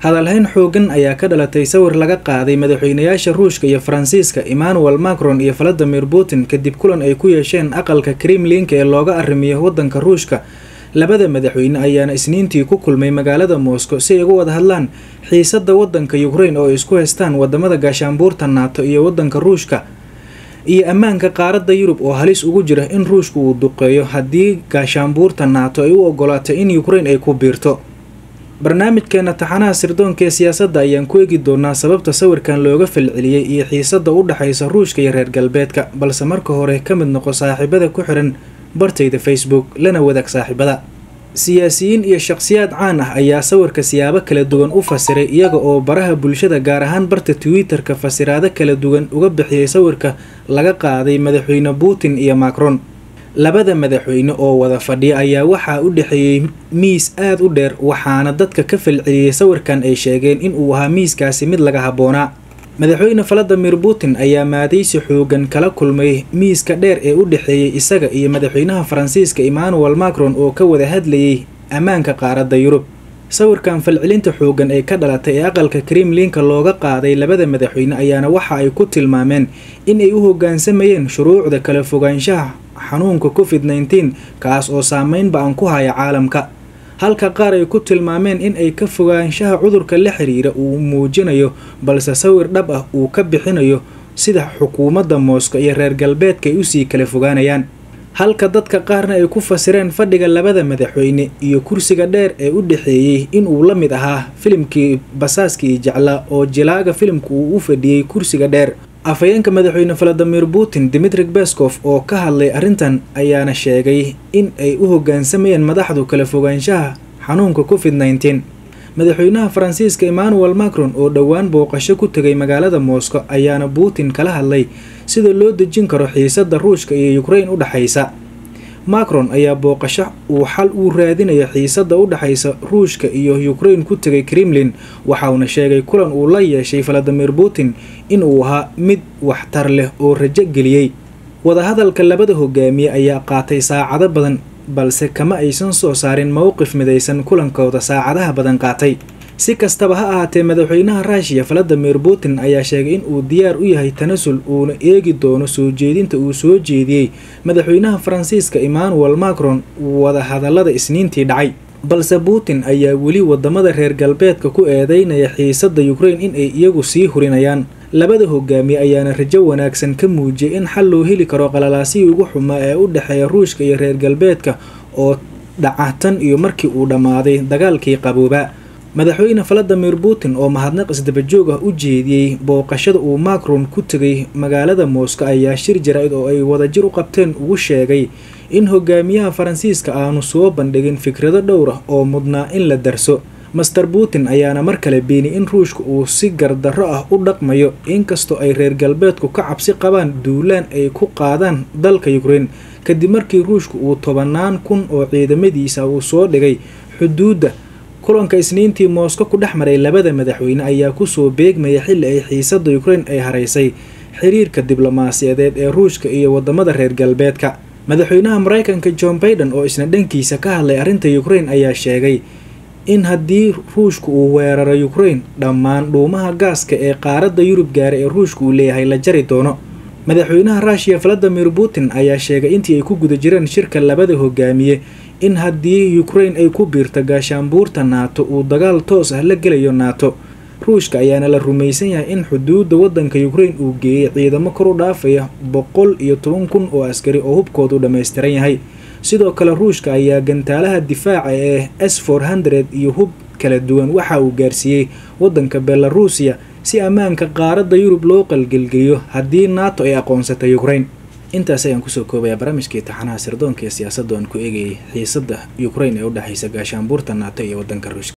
hadalhayn xoogan ayaa ka dhalatay sawir laga qaaday madaxweynayaasha ruushka iyo faransiiska emmanuel macron iyo valadimir putin kadib kulan ay ku yeesheen aqalka kremlinka ee looga arrimiyo wadanka ruushka labada madaxweyne ayaana isniintii ku kulmay magaalada moscow si ay uga wada hadlaan xiisada wadanka ukraine oo ay isku haystaan wadamada gaashaanbuurta naato iyo wadanka ruushka iyo ammaanka qaaradda yurub oo halis ugu jira in ruushka uu duqeeyo haddii gaashaanbuurta naato ay u ogolaato in ukraine ay ku biirto barnaamijkeena taxanaha sirdoonka ee siyaasadda ayaan ku eegi doonaa sababta sawirkan looga falceliyey iyo xiisada u dhexaysa ruushka iyo reer galbeedka balse marka hore ka mid noqo saaxiibada ku xiran bartayda facebook lana wadaag saaxiibada siyaasiyiin iyo shaqsiyaad caan ah ayaa sawirka siyaabo kala duwan u fasiray iyaga oo baraha bulshada gaar ahaan barta twitter-ka fasiraado kala duwan uga bixiyay sawirka laga qaaday madaxweyne putin iyo macron labada madaxweyne oo wada fadhiya ayaa waxaa u dhexeeyey miis aada u dheer waxaana dadka ka falceliyey sawirkan ay sheegeen in uu ahaa miiskaasi mid laga habboonaa madaxweyne valadimir putin ayaa maadaysi xoogan kala kulmay miiska dheer ee u dhexeeyey isaga iyo madaxweynaha faransiiska emmanuel macron oo ka wada hadlayay ammaanka qaaradda yurub sawirkan falcelinta xoogan ee ka dhalatay ee aqalka kremlinka looga qaaday labada madaxweyne ayaana waxa ay ku tilmaameen in ay u hoggaansamayeen shuruucda kala fogaanshaha xanuunka covid nneteen kaas oo saameyn ba-an ku haya caalamka halka qaar ay ku tilmaameen in ay ka fogaanshaha cudurka la xiriira uu muujinayo balse sawir dhab ah uu ka bixinayo sida xukuumadda moosko iyo reer galbeedka ay usii kala fogaanayaan halka dadka qaarna ay ku fasireen fadhiga labada madaxweyne iyo kursiga dheer ee u dhexeeyey inuu la mid ahaa filimkii basaaskii jeclaa oo jilaaga filimka uu u fadhiyey kursiga dheer afhayeenka madaxweyne valadimir putin dimitrig bescof oo ka hadlay arrintan ayaana sheegay in ay u hoggaansamayeen madaxdu kala fogaanshaha xanuunka covid nneteen madaxweynaha faransiiska emmanuel macron oo dhowaan booqasho ku tegay magaalada moscow ayaana putin kala hadlay sida loo dejin karo xiisada ruushka iyo ukraine u dhexaysa macron ayaa booqasho uu xal uu raadinayo xiisada u dhexaysa ruushka iyo ukraine ku tegay kremlin waxauna sheegay kulan uu la yeeshay valadimir putin in uu ahaa mid waxtar leh oo rajo geliyey wadahadalka labada hogaamiye ayaa qaatay saacado badan balse kama aysan soo saarin mowqif midaysan kulankooda saacadaha badan qaatay si kastaba ha ahaatee madaxweynaha ruushiya valadimir putin ayaa sheegay in uu diyaar u yahay tanasul uuna eegi doono soo jeedinta uu soo jeediyey madaxweynaha faransiiska emmanuel macron wadahadalada isniintii dhacay balse putin ayaa weli wadamada reer galbeedka ku eedeynaya xiisada ukraine in ay iyagu sii hurinayaan labada hogaamiye ayaana rajo wanaagsan ka muujiyay in xal loo heli karo qalalaasihii ugu xumaa ee u dhexeeya ruushka iyo reer galbeedka oo dhaca tan iyo markii uu dhammaaday dagaalkii qabooba madaxweyne valadimir putin oo mahadnaq isdabajoog ah u jeediyey booqashada uu macron ku tegay magaalada moscow ayaa shir jaraa'id oo ay wadajir u qabteen ugu sheegay in hogaamiyaha faransiiska aanu soo bandhigin fikrado dhowr ah oo mudnaa in la darso master putin ayaana mar kale beeniyay in ruushka uu si gardarro ah u dhaqmayo inkastoo ay reer galbeedku ka cabsi qabaan duulaan ay ku qaadaan dalka ukraine kadib markii ruushka uu tobanaan kun oo ciidamadiisa uu soo dhigay xuduudda kulanka isniintii moscow ku dhex maray labada madaxweyne ayaa kusoo beegmaya xilli ay xiisada ukraine ay haraysay xiriirka diblomaasiyadeed ee ruushka iyo wadamada reer galbeedka madaxweynaha mareykanka john baiden oo isna dhankiisa ka hadlay arrinta ukraine ayaa sheegay in haddii ruushka uu weeraro ukraine dhammaan dhuumaha gaaska ee qaaradda yurub gaara ee ruushka uu leeyahay la jari doono madaxweynaha ruushiya valadimir putin ayaa sheegay intii ay ku guda jireen shirka labada hogaamiye in haddii ukraine ay ku biirto gaashaanbuurta naato uu dagaal toos ah la gelayo naato ruushka ayaana la rumaysan yahay in xuduudda wadanka ukraine uu geeyay ciidamo kor u dhaafaya boqol iyo toban kun oo askari oo hubkoodu dhammaystiran yahay sidoo kale ruushka ayaa gantaalaha difaaca ee s for hundred iyo hub kala duwan waxa uu gaarsiiyey wadanka belaruusiya si ammaanka qaaradda yurub loo qalgelgeliyo haddii nato ay aqoonsatay ukraine intaas ayaan kusoo koobayaa barnaamijkii taxanaha sirdoonka ee siyaasadda aan ku eegayay xiisada ukraine ee u dhexaysa gaashaanbuurta nato iyo wadanka ruushka